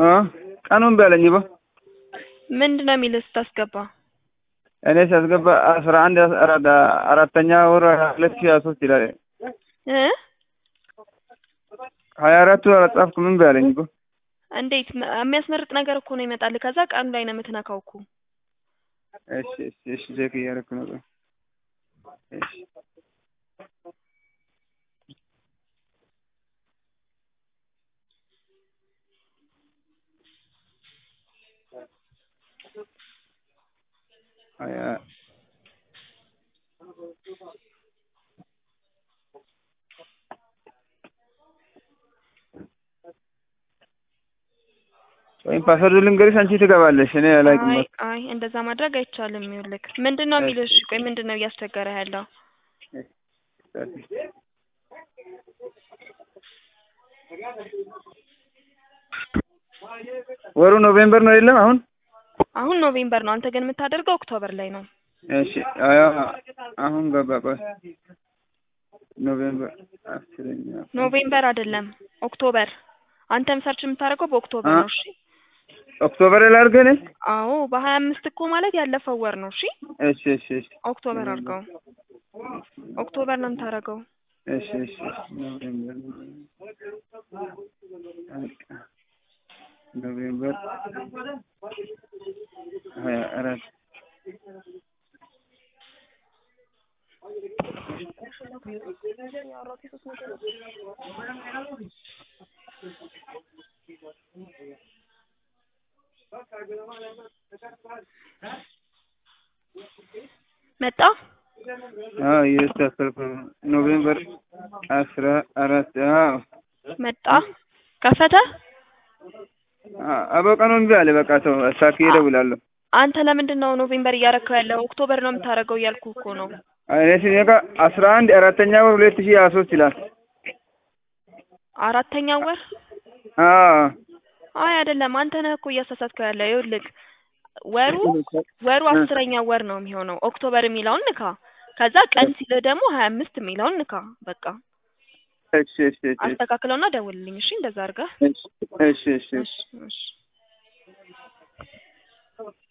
ቀኑን በለኝ ቦ ምንድን ነው የሚልህ ስታስገባ? እኔ ሲያስገባ አስራ አንድ አራተኛ ወር ሁለት ሺህ ሀያ ሶስት ይላል። እ ሀያ አራቱ አላጻፍኩ ምን በለኝ ቦ እንዴት መ- የሚያስመርጥ ነገር እኮ ነው ይመጣልህ። ከዛ ቀኑ ላይ ነው የምትነካው እኮ። እሺ እሺ እሺ ቼክ እያደረኩ ነው። ቆይ። እሺ ሀያ ወይም ፓስወርድ ልንገርሽ አንቺ ትገባለሽ። እኔ አላውቅም። አይ አይ እንደዛ ማድረግ አይቻልም። ይኸውልህ ምንድን ነው የሚልህ? እሺ ቆይ ምንድን ነው እያስቸገረ ያለው? ወሩ ኖቬምበር ነው የለም አሁን አሁን ኖቬምበር ነው። አንተ ግን የምታደርገው ኦክቶበር ላይ ነው። እሺ አያ አሁን ገባ። ቆይ ኖቬምበር አስረኛ ኖቬምበር አይደለም ኦክቶበር። አንተም ሰርች የምታደርገው በኦክቶበር አ- ነው። እሺ ኦክቶበር ላድርግ እኔ። አዎ በሀያ አምስት እኮ ማለት ያለፈው ወር ነው። እሺ እሺ እሺ እሺ ኦክቶበር አድርገው። ኦክቶበር ነው የምታደርገው። እሺ እሺ እሺ ኖቬምበር በቃ ኖቬምበር ሀያ አራት መጣ አዎ እያስተካከልኩ ነው። ኖቬምበር አስራ አራት አዎ መጣ ከፈተ። አ- አበቃ ነው እምቢ አለ። በቃ ተው አሳክዬ እደውላለሁ። አንተ ለምንድን ነው ኖቬምበር እያረከው ያለው? ኦክቶበር ነው የምታደርገው እያልኩ እኮ ነው። እኔ ሲነካ አስራ አንድ አራተኛ ወር ሁለት ሺህ ሀያ ሶስት ይላል። አራተኛ ወር አዎ አይ አይደለም፣ አንተ ነህ እኮ እያሳሳትከው ያለው። ይኸውልህ ወሩ ወሩ አስረኛ ወር ነው የሚሆነው። ኦክቶበር የሚለውን ንካ። ከዛ ቀን ሲልህ ደግሞ ሀያ አምስት የሚለውን ንካ። በቃ እሺ እሺ እሺ አስተካክለውና ደውልልኝ። እሺ እንደዛ አድርገህ እሺ እሺ እሺ እሺ እሺ